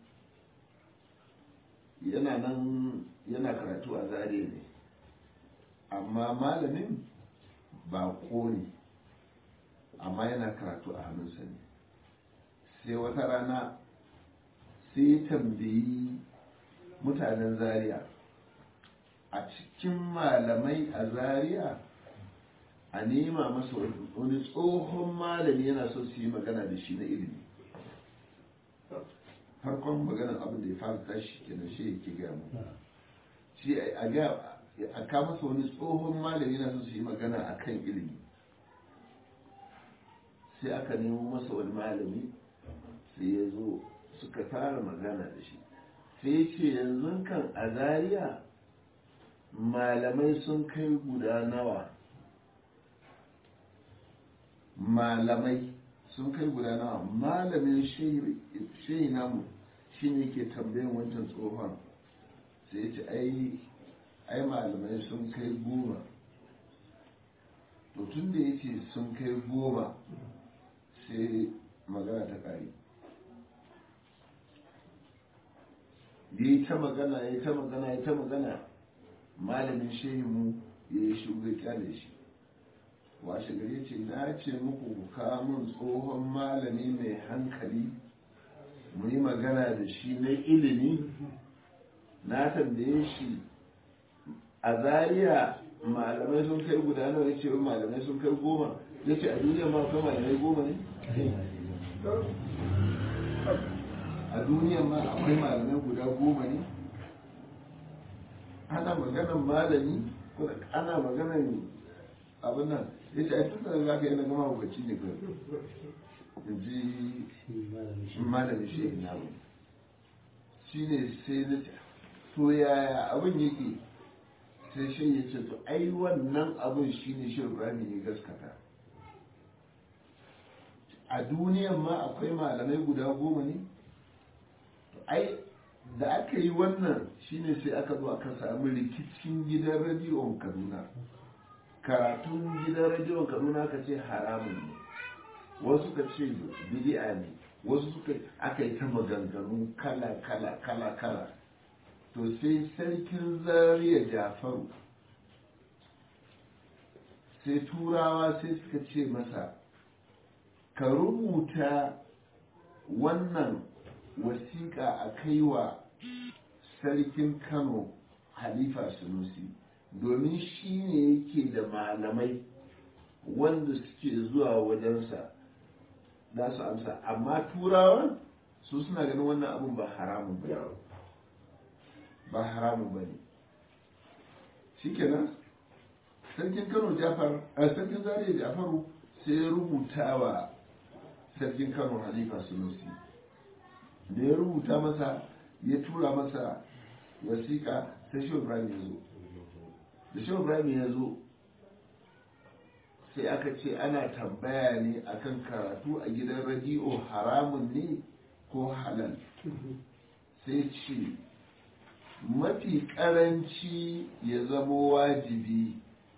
yana nan yana karatu a zaria ne amma malamin ba ne amma yana karatu a hannunsa ne sai wata rana sai tambayi mutanen zaria a cikin malamai a zaria a nema masa wani tsohon malami yana so su yi magana da shi na ilimi farkon maganar abin da ya fara tashi kenan shi yake gaya mu shi a ga a kama masa wani tsohon malami yana so su yi magana a kan ilimi sai aka nemo masa wani malami sai ya zo suka fara magana da shi sai ya ce yanzu kan a zaria malamai sun kai guda nawa malamai sun kai guda nawa malamin shehi namu shi ne ke tambayin wancan tsohon sai ya ce ai malamai sun kai goma to tun da ya ce sun kai goma sai magana ta kare ya yi ta magana ya yi ta magana ya ta magana malamin shehimu ya yi shuga kyale shi washe gari ce na ce muku ku kawo min tsohon malami mai hankali mu yi magana da shi na ilimi na tambaye shi a zariya malamai sun kai guda nawa ya ce malamai sun kai goma ya ce a duniya ma akwai malamai goma ne a duniya ma akwai malamai guda goma ne ana maganan malami ana maganan abin nan ya ce a tun da za ka yi na gama hukaci ne kai in ji malami shi na mu shi ne sai na ce to yaya abin yake sai shi ya ce to ai wannan abin shi ne shi ibrahim ya gaskata a duniyan ma akwai malamai guda goma ne ai da aka yi wannan shine sai aka zo aka samu rikicin gidan radiyon kaduna karatun gidan radiyon kaduna ka ce haramun ne wasu ka ce bidi'a ne wasu suka aka yi ta maganganu kala kala kala kala to sai sarkin zariya jafaru sai turawa sai suka ce masa ka rubuta wannan wasiƙa a kai wa sarkin kano halifa sunusi domin shi ne yake da malamai wanda suke zuwa wajensa za su amsa amma turawan su suna ganin wannan abun ba haramun ba ba haramun ba ne shi kenan sarkin kano jafar a sarkin zariya jafaru sai ya rubuta wa sarkin kano halifa sunusi da ya rubuta masa ya tura masa wasiƙa sai shi ibrahim ya zo da shi ibrahim ya zo sai aka ce ana tambaya ne akan karatu a gidan radiyo haramun ne ko halal sai ce mafi karanci ya zamo wajibi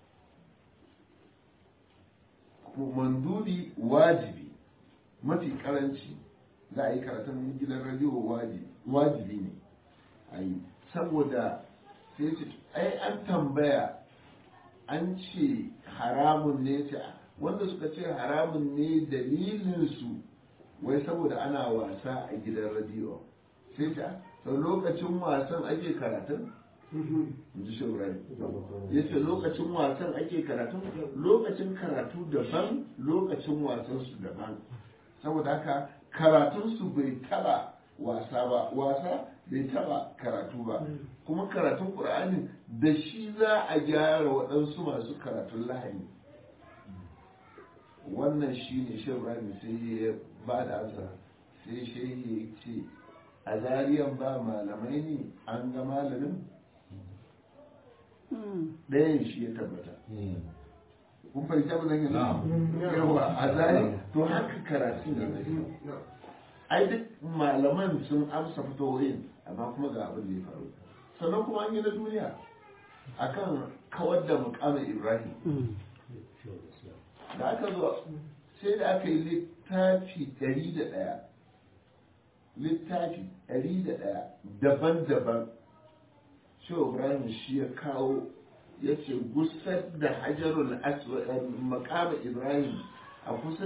mandubi wajibi mafi karanci za a yi karatun gidan radiyo wajibi ne a yi saboda sai ce ai an tambaya an ce haramun ne ce wanda suka ce haramun ne dalilinsu wai saboda ana wasa a gidan radiyo sai ce sau lokacin wasan ake karatun ji shaurari ya ce lokacin wasan ake karatun lokacin karatu daban lokacin wasan su daban saboda haka karatunsu bai taba wasa ba wasa bai taba karatu ba kuma karatun ƙur'ani da shi za a gyara waɗansu masu karatun lahani wannan shi ne shi ibrahim sai ya ba da ansa sai shehi ya ce a zariyan ba malamai ne an ga malamin ɗayan shi ya tabbata kun fahimta ba zan yi yawa a zari to haka karatun da zai ai duk malaman sun amsa fitowoyin amma kuma ga abin da ya faru sannan kuma an yi na duniya akan kawar da mukamin ibrahim da aka zo sai da aka yi littafi ɗari da ɗaya littafi ɗari da ɗaya daban-daban shi ibrahim shi ya kawo ya ce gusar da hajarul aswad makama ibrahim a kusa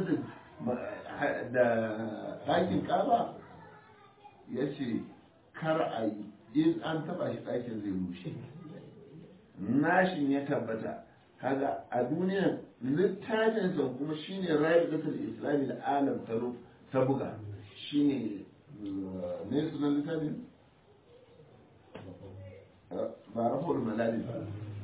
da ɗakin kaba ya ce kar a yi in an taba shi ɗakin zai rushe nashin ya tabbata kaga a duniya littafin sa kuma shine rayu da islami da alam ta buga shine ne sunan littafin ba rafa'ul malali ba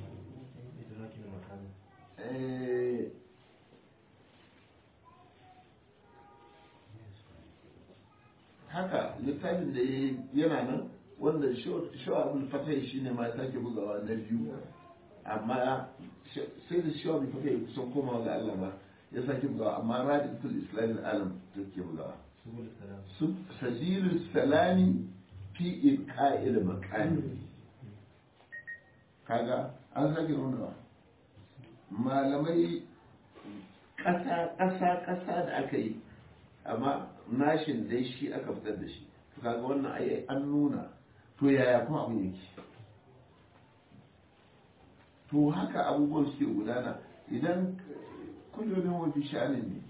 haka littafin da yana nan wanda shawabul fatai shi ne ma sake bugawa na biyu amma sai da shawabul fatai kusan komawa ga Allah ma ya sake bugawa amma radiyatul islamin alam take bugawa sabilus salami fi ilqa'il maqami kaga an sake nunawa malamai ƙasa ƙasa ƙasa da aka yi amma nashin dai shi aka fitar da shi to kaga wannan ai an nuna to yaya kuma abin yake to haka abubuwan suke gudana idan kullum wafi sha'anin ne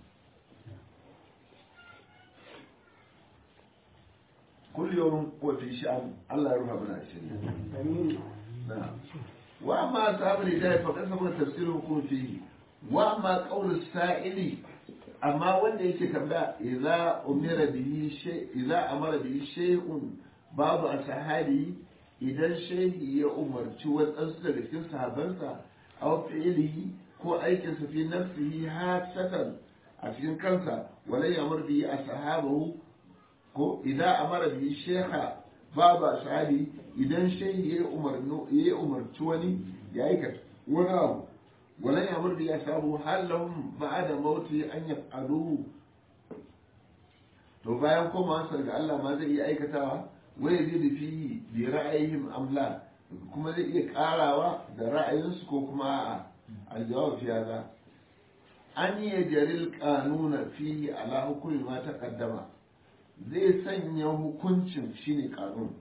kullum wafi sha'an Allah ya rufa mana shi na wa amma ashabul hidayah fa kasaba tafsirul hukum fihi wa amma qawl saili amma wanda yake tambaya idza umira bihi shay idza amara bihi shay'un babu ashabi idan shehi ya umarci wadansu daga cikin sahabansa aw fi'lihi ko aikin sa fi nafsihi hasatan a cikin kansa wala yamur bihi ashabahu ko idza amara bihi shaykha babu ashabi idan shehi ya umarno ya umarci wani ya aikata wani abu wala yamur bihi ashabahu hal lahum ba'da mauti an yaf'aluhu to bayan komawarsa ga Allah ma zai iya aikatawa wai zai da fi bi ra'ayihim amla kuma zai iya karawa da ra'ayinsu ko kuma a'a aljawab fi hada an yi jaril kanuna fi ala hukumi ma ta kaddama zai sanya hukuncin shine kanun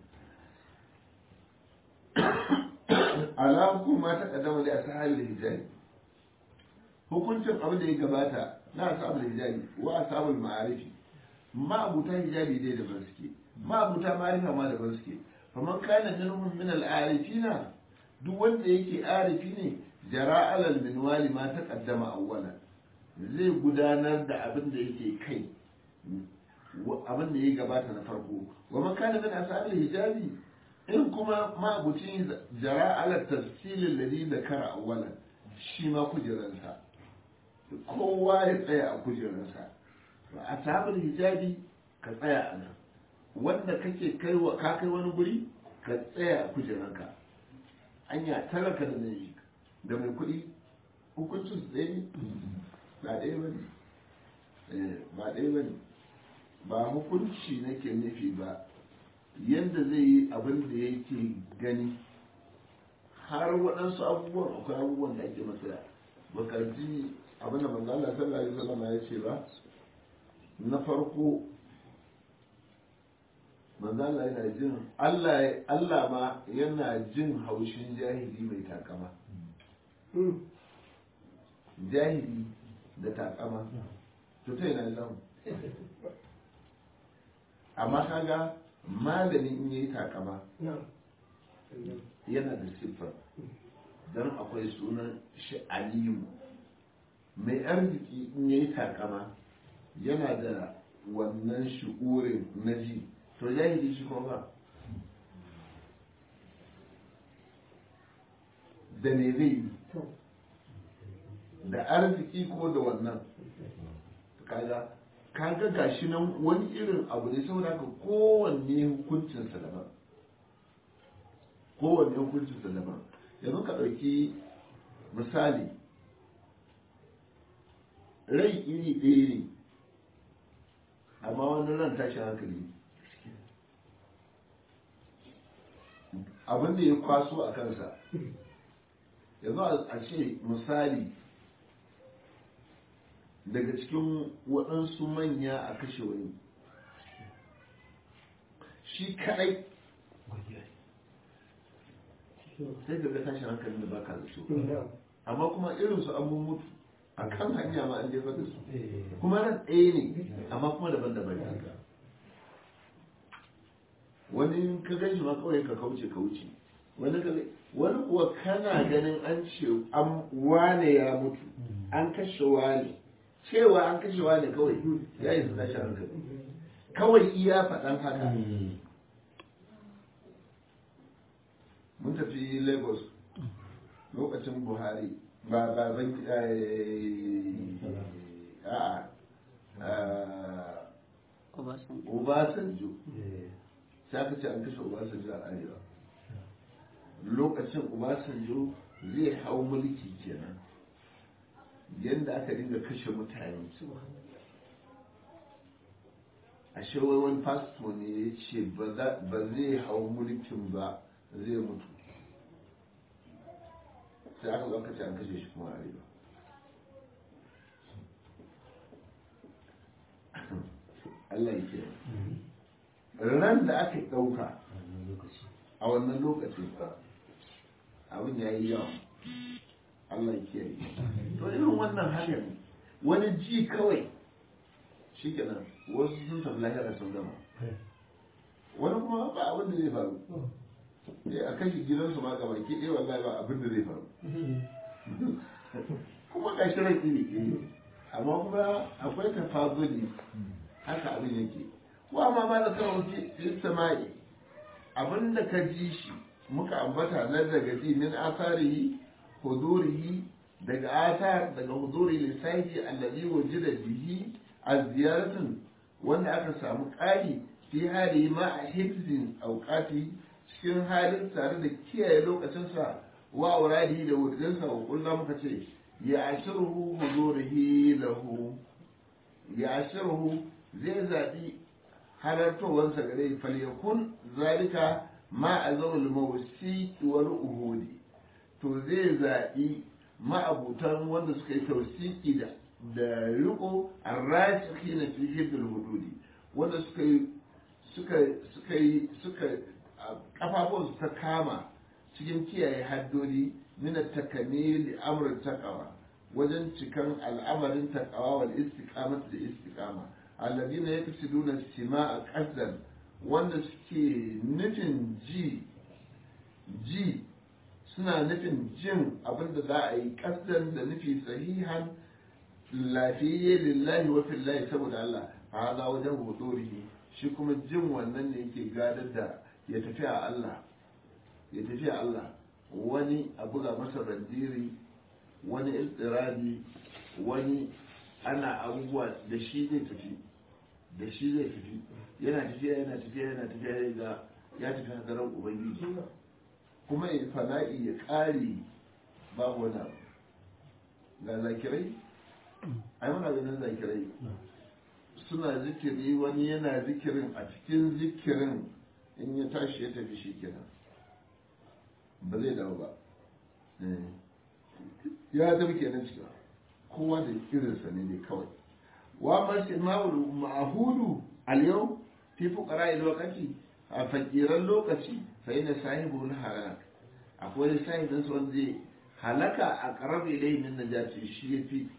ala hukumi ma ta kaddama da ashabul hijabi hukuncin abin da ya gabata na ashabul hijabi wa ashabul ma'arifi ma'abuta hijabi dai daban suke ma'abuta ma'arifa ma daban suke faman kana minhum min al-arifina duk wanda yake arifi ne jara alal minwali ma taqaddama awwalan zai gudanar da abin da yake kai abin da ya gabata na farko wa man kana min ashabil hijabi in kuma ma'abucin jara alal tafsil alladhi dakara awwalan shi ma kujeransa kowa ya tsaya a kujeransa a sabon hijabi ka tsaya a nan wanda kake kai wa ka kai wani guri ka tsaya a kujeranka anya talaka da mai da mai kuɗi hukuncin su ɗaya ne ba ɗaya ba ne ba ɗaya ba ne ba hukunci nake nufi ba yadda zai yi abin da yake gani har waɗansu abubuwan akwai abubuwan da ake masa baka ji abin da manzo Allah sallallahu alaihi wasallam ya ce ba na farko manzo Allah yana jin Allah Allah ma yana jin haushin jahili mai takama jahili da takama to ta yana zamu amma kaga malami in yayi takama yana da siffar don akwai sunan shi aliyu mai arziki in yayi takama yana da wannan shi'urin na ji to jahili shi kuma ba da me zai yi da arziki ko da wannan kaga kaga gashi nan wani irin abu ne saboda haka kowanne hukuncinsa daban kowanne hukuncinsa daban yanzu ka ɗauki misali rai iri ɗaya ne amma wani ran tashin hankali abin da ya kwaso a kansa yanzu a ce misali daga cikin waɗansu manya a kashe wani shi kaɗai sai ga tashin hankalin da baka da su amma kuma irinsu an mutu a kan hanya ma an jefar da su kuma nan ɗaya ne amma kuma daban-daban ne wani ka gan shi ma kawai ka kauce ka wuce wani ka wani kuwa kana ganin an ce an wane ya mutu an kashe wane cewa an kashe wane kawai ya yi tashi hankali kawai iya faɗan haka mun tafi lagos lokacin buhari ba ba ban a Obasanjo sai aka ce an kashe Obasanjo a arewa lokacin Obasanjo zai hau mulki kenan yadda aka dinga kashe mutane a shawai wani pastor ne ya ce ba zai hau mulkin ba zai mutu sai aka zo ce an kashe shi kuma arewa Allah ya kiyaye ran da aka ɗauka a wannan lokacin abin ya yi yawa Allah ya kiyaye to irin wannan haka ne wani ji kawai shi kenan wasu sun tafi lahira sun gama wani kuma ba abin da zai faru a kashe gidansu ma gaba ke ɗaya wallahi ba abin da zai faru kuma ga shi rai iri amma kuma akwai tafazuli haka abin yake wa ma ba da kawo fi sama'i abin da ka ji shi muka ambata na daga ji min asarihi hudurihi daga asar daga huduri lissahi allazi wajida bihi a ziyaratin wanda aka samu ƙari fi hali ma a hifzin auqati cikin halin tare da kiyaye lokacinsa wa auradi da wurinsa wa kullum muka ce ya ashiruhu hudurihi lahu ya ashiruhu zai zaɓi halartowarsa gare falyakun zalika ma a zaul mawsi wal uhudi to zai zaɓi ma'abutan wanda suka yi tausiki da da riko arrasiki na fi hibdul hududi wanda suka yi suka suka yi suka kafafun ta kama cikin kiyaye haddodi min takamil amr taqwa wajen cikan al'amarin taqwa wal istiqamah da istiqama alladina yaksiduna sima'a qasdan wanda suke nufin ji ji suna nufin jin abin da za a yi qasdan da nufi sahihan lafiyayye lillahi wa fillahi saboda Allah fa hada wajen hudurihi shi kuma jin wannan ne yake gadar da ya tafi a Allah ya tafi a Allah wani a buga masa bandiri wani iltirabi wani ana abubuwa da shi zai tafi da shi zai tafi yana tafiya yana tafiya yana tafiya ya ga ya tafi hadarar ubangiji kuma ya fana'i ya ƙare babu wani abu ga zakirai ai muna ganin zakirai suna zikiri wani yana zikirin a cikin zikirin in ya tashi ya tafi shi kenan ba zai dawo ba ya tafi kenan cikin kowa da irinsa ne ne kawai wa masu ma'ul ma'ahudu al-yau fi fuqara lokaci a fakiran lokaci fa ina sahibul halak akwai sahibin su wanda zai halaka a qarab ilayhi min najati shi yafi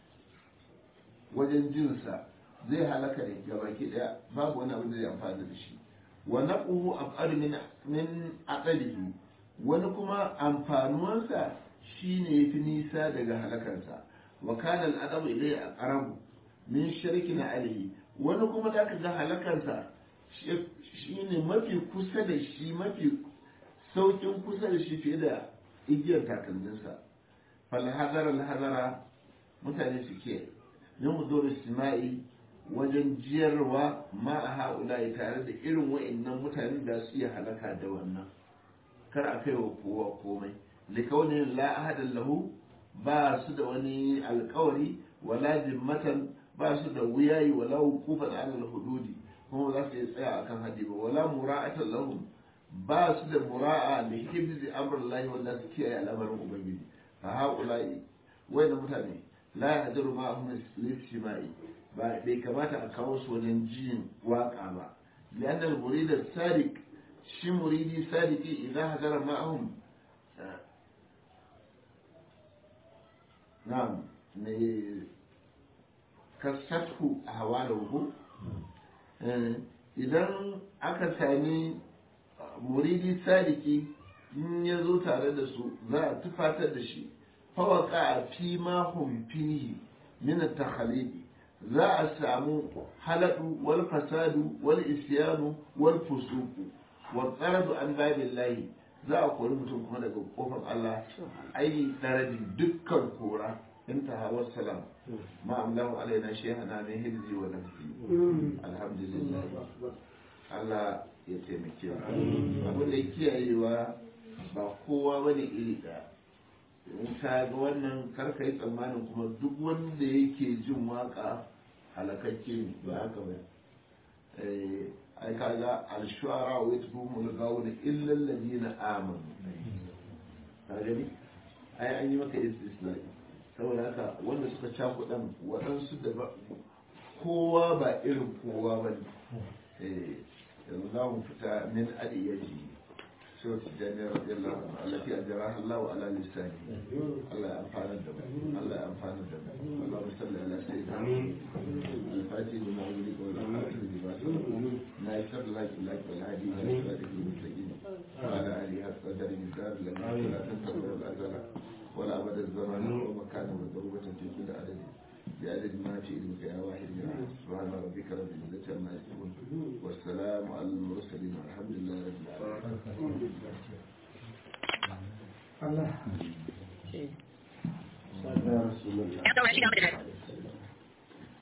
wajen jinsa zai halaka ne gabaki daya babu wani abin da zai amfana da shi wa naquhu af'al min min aqalihi wani kuma amfanuwansa shine yafi nisa daga halakarsa wa kana al-adabu ilayhi aqrabu min shirkin alayhi wani kuma da ka ga halakarsa shine mafi kusa da shi mafi saukin kusa da shi fiye da igiyar takalminsa fal hazara al hazara mutane suke min hudur istima'i wajen jiyarwa ma a haula'i tare da irin wa'annan mutanen da su iya halaka da wannan kar a kai wa kowa komai likaunin la ahadan lahu ba su da wani alkawari wala jimmatan ba su da wuyayi wala hukufan alal hududi kuma za su iya tsaya akan hadi ba wala mura'atan lahum ba su da mura'a da hibzi amrullahi wanda su kiyaye al'amarin ubangiji fa haula'i wa'annan mutane la yahdaru ma'ahum listimai ba bai kamata a kawo su wajen jin waka ba lianna al-murid sadiq shi muridi sadiki idan hadara ma'ahum na'am ne kasatu ahwaluhu idan aka sami muridi sadiki in ya zo tare da su za a tufatar da shi fawaka a fi mahun fihi min takhalidi za a samu haladu wal fasadu wal isyanu wal fusuku wal qaradu an babillahi za a kori mutum kuma daga kofar Allah ai daradi dukkan kora انتهى والسلام ما أملاه علينا شيئا من هلزي ونفسي الحمد لله Allah ya taimake mu abin da kiyayewa ba kowa bane iri ɗaya in ka ga wannan karka yi tsammanin kuma duk wanda yake jin waka halakakke ne ba haka ba ai ka ga alshuara wa yatbumul gawna illa alladhina amanu ka gani ai an yi maka istisna saboda haka wanda suka cakuɗan waɗansu da ba kowa ba irin kowa ba ne yanzu za mu fita min adiyaji sau su jami'ar radiyallahu anhu allati ajraha Allah wa ala lisani Allah ya amfana da mu Allah ya amfana da mu Allah musalli ala sayyidina al-fatih lima yuridu wa al-khatim lima sabaq na yasar laki laki wal hadi ila siratil mustaqim wa ala alihi qadar mizar lam la tantabu al-azala ولا أبد الزمان ومكان وضربة في كل عدد بعدد ما في علمك يا واحد يا أحد سبحان ربك رب العزة عما يصفون والسلام على المرسلين والحمد لله رب العالمين Allah. يا رسول الله